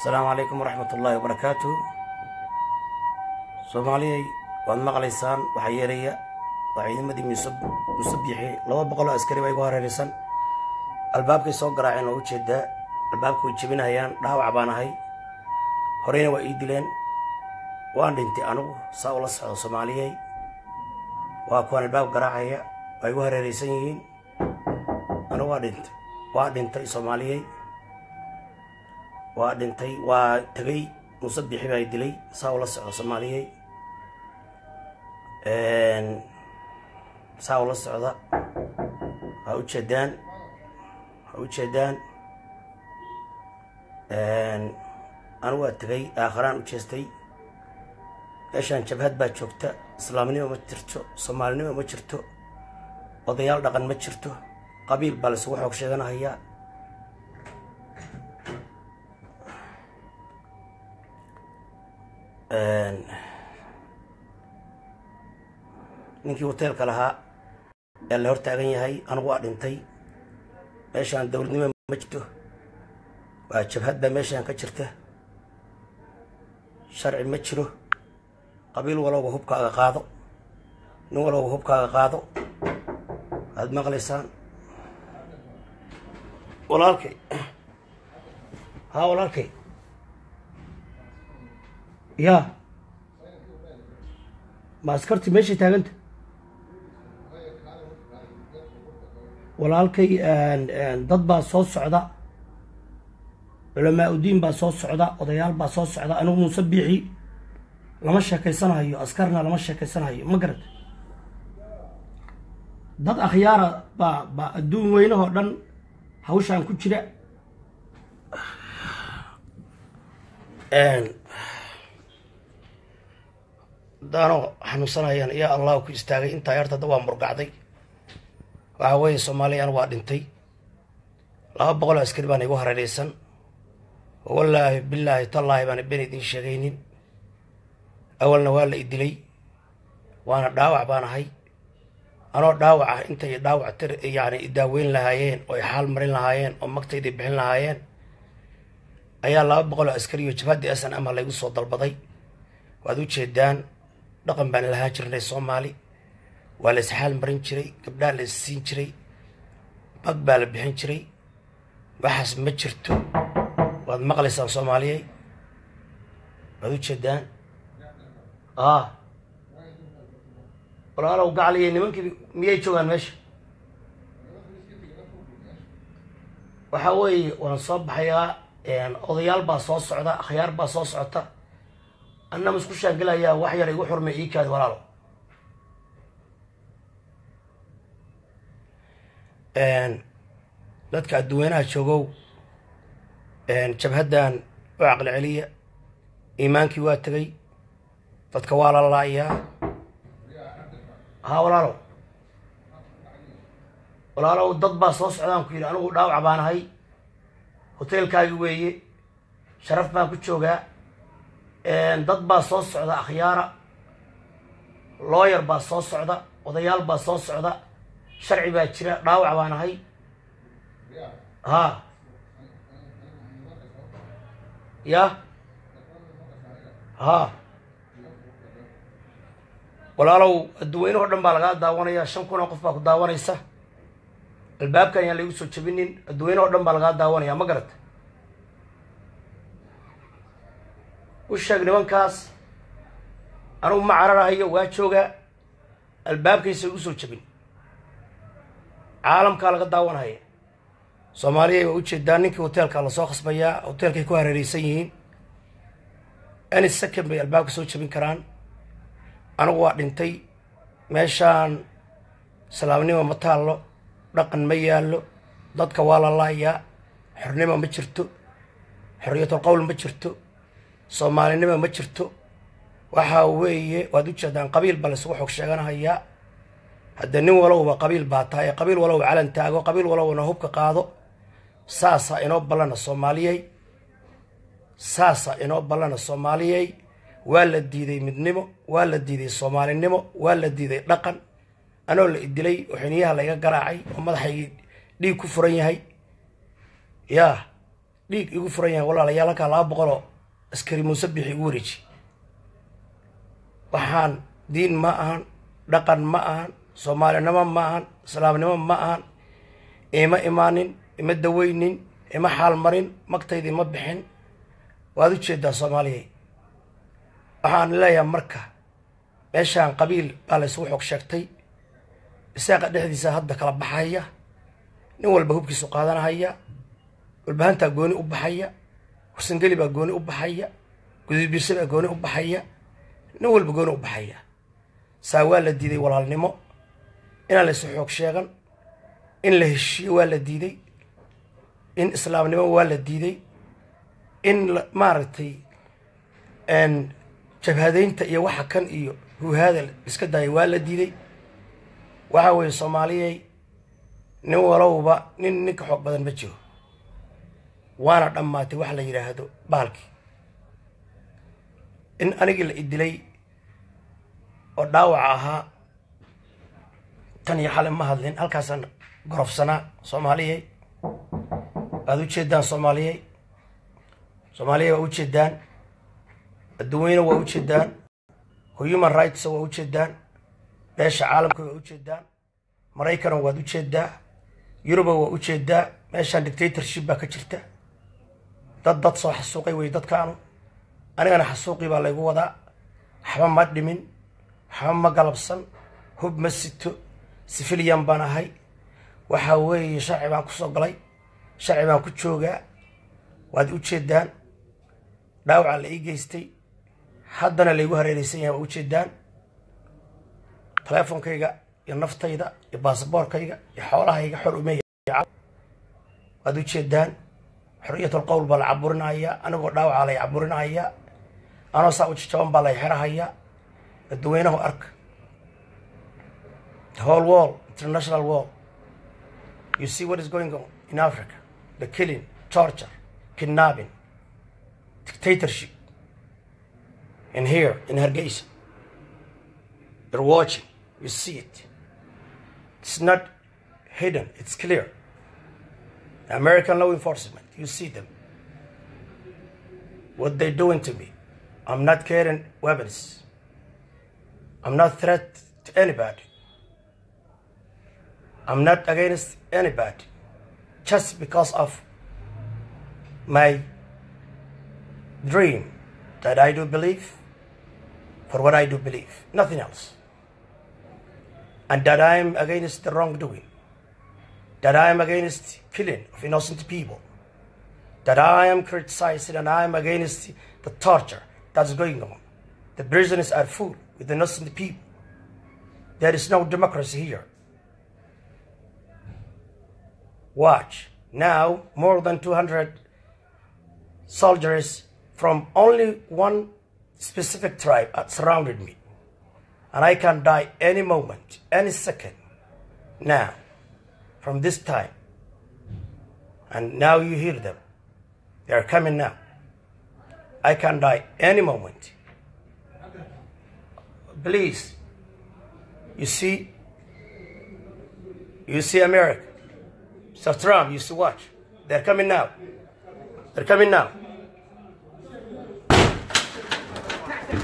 asalaamu calaykum waraxmat ullaahi wabarakaatu soomaaliyay waad maqlaysaan waxaa yeelaya waa ciidamadii musabixi laba boqol oo askari baa igu hareeraysan albaabkay soo garaaceen oo ujeedaa albaabka way jebinayaan dhaawac baan ahay horeyna waa ii dileen waan dhintay anigu saa ula socdo soomaaliyey waa kuwaan albaab garaacaya waa igu hareeraysan yihiin anigu waa dhintay waa dhintay soomaaliyey waa dhintay waa tegay musabixi baa dilay saa ula socdo soomaaliyey saa ula socda ha ujeedaan ha ujeedaan anigu waa tegay aakharaan u jeestay meeshaan jabhad baa joogta islaamnimo ma jirto soomaalinimo ma jirto odayaal dhaqan ma jirto qabiil baa laisugu xoog sheeganahayaa ninkii hoteelka lahaa ayaa la hor taagan yahay anigu waa dhintay meeshaan dowladnimo ma jirto waa jabhad baa meeshaan ka jirta sharci ma jiro qabiil walowba hubkaaga qaado nin walowba hubkaaga qaado waad maqlaysaan walaalkay haa walaalkay yaa ma askarti meeshay taaganta walaalkay dad baa soo socda culamaa udiin baa soo socda odayaal baa soo socda anigu muuse biixi lama sheekaysanahayo askarna lama sheekaysanahayo ma garata dad akhyaara baa baa adduun weynahoo dhan hawshaan ku jira daanoo xanuunsanayaan yaa allahu ku istaagay intaa yarta da waa murgacday waxaa weeye soomaaliya anigu waa dhintay laba boqol oo askari baana igu hareeraysan wallaahi bilaahi tallaahi baana ben idiin sheegaynin awalna waa la idilay waana dhaawac baan ahay anoo dhaawac ah intay dhaawac tir yani idaaweyn lahaayeen oo ay xaal marin lahaayeen oo magtaydii bixin lahaayeen ayaa laba boqol oo askari iyo jabhaddii asan ama laygu soo dalbaday waad u jeedaan dhaqan baan lahaan jirnay soomaali waa la isxaal marin jiray gabdhaa la isiin jiray bag baa la bixin jiray waxaas ma jirto waad maqlaysaan soomaaliyey waad u jeedaan ah walaalow gacaliya nimankii miyay joogaan meesha waxaa weeye waan soo baxayaa odayaal baa soo socda akhyaar baa soo socota annama isku shaangelayaa wax yar igu xurmay ii kaadi walaalo dadka adduweynaha joogow jabhaddan u caqli celiya iimaankii waa tegay dadka waa la laayaa haa walaalow walaalow dad baa soo socdaan ku yidhi anigu dhaawac baan ahay hoteelkaagi weeye sharaf baan ku joogaa dad baa soo socda akhyaara looyar baa soo socda odayaal baa soo socda sharci baa jira dhaawac baan ahay haa ya haa walaalow adduweynaho dhan baa lagaa daawanaya shan kun oo qof baa ku daawanaysa albaabkan yaan laigu soo jebinin adduweynaho dhan baa lagaa daawanaya ma garata u sheeg nimankaas anugu ma cararahayo waa joogaa albaabkaysa igu soo jebin caalamkaa laga daawanhaya soomaaliya waa ujeedaa ninkii hoteelkaa lasoo khasbayaa hoteelkay ku hareeraysan yihiin any second bay albaabka soo jebin karaan anigu waa dhintay meeshaan islaamnimo ma taallo dhaqan ma yaallo dadka waa la laayaa xornimo ma jirto xorriyatul qowl ma jirto soomaalinimo ma jirto waxaa weeye waad u jeedaan qabiil baa laysugu xog sheeganahayaa hadda nin walowba qabiil baa tahay qabiil walowba calan taago qabiil walowna hubka qaado saasaa inoo ballana soomaaliyey saasaa inoo ballana soomaaliyey waa la diiday midnimo waa la diiday soomaalinimo waa la diiday dhaqan anoo la idilay oo xiniyaha layga garaacay oo madaxaygii dhiig ku furan yahay yaa dhiig igu furan yahay walaalayaal halkaa laba boqoloo askari muuse bixi igu wareeji waxaan diin ma ahan dhaqan ma ahan soomaalinimo ma ahan islaamnimo ma ahan ima imaanin ima daweynin ima xaalmarin magtayda ima bixin waad u jeedaa soomaaliyay waxaan leeyahay marka meeshaan qabiil baa la isugu xog sheegtay isaaqa dhexdiisa hadda kala baxaya nin walba hubkiisu qaadanahaya walbahantaa gooni u baxaya warsangeli baa gooni u baxaya gudubirse baa gooni u baxaya nin walba gooni u baxaya saa waa la diiday walaalnimo inaan la isu xoog sheegan in la heshiiyo waa la diiday in islaamnimo waa la diiday in maaragtay jabhadeynta iyo waxa kan iyo huhaada iska daaya waa la diiday waxa weeye soomaaliyay nin walowba nin ninka xoog badan ma jiro waana dhammaatay waxa la yidhaahdo baalkii in anigii la idilay oo dhaawaca ahaa tan iyo xale ma hadlin halkaasaan gorofsanaa soomaaliyay waad u jeedaan soomaaliyay soomaaliyay waa u jeedaan adduweyne waa u jeedaan human rights waa u jeedaan beesha caalamka waa u jeedaan maraykana waad u jeedaa yuruba waa u jeedaa meeshaan dictatorship baa ka jirta dad dad soo xasuuqay wey dadkaanu anigana xasuuqii baa laygu wadaa waxba ma dhimin waxba ma galabsan hub ma sito sifiliyan baan ahay waxa weeye sharci baan kusoo galay sharci baan ku joogaa waad u jeedaan dhaawaca la ii geystay haddana laygu hareereysan yahay waa u jeedaan teleefonkayga iyo naftayda iyo baasaboorkayga iyo xoolahayga xor umeya waad u jeedaan xorriyatul qowl baa la caburinayaa anigoo dhaawacaa lay caburinayaa anoo saa u jajaban baa lay xerahayaa dadweynahu arka the whole world international world you see what is going on in africa the killing torture kidnapping dictatorship in here in hargeysa you're watching you see it it's not hidden it's clear the american law enforcement you see them what they're doing to me i'm not carrying weapons i'm not threat to anybody i'm not against anybody just because of my dream that I do believe for what I do believe, nothing else. And that I am against the wrongdoing, that I am against killing of innocent people, that I am criticizing and I am against the torture that's going on. The prisons are full with innocent people. There is no democracy here. Watch. Now, more than 200 soldiers from only one specific tribe had surrounded me. And I can die any moment, any second, now, from this time. And now you hear them. They are coming now. I can die any moment. Please, you see, you see America. So Trump, you see watch. They're coming now. They're coming now.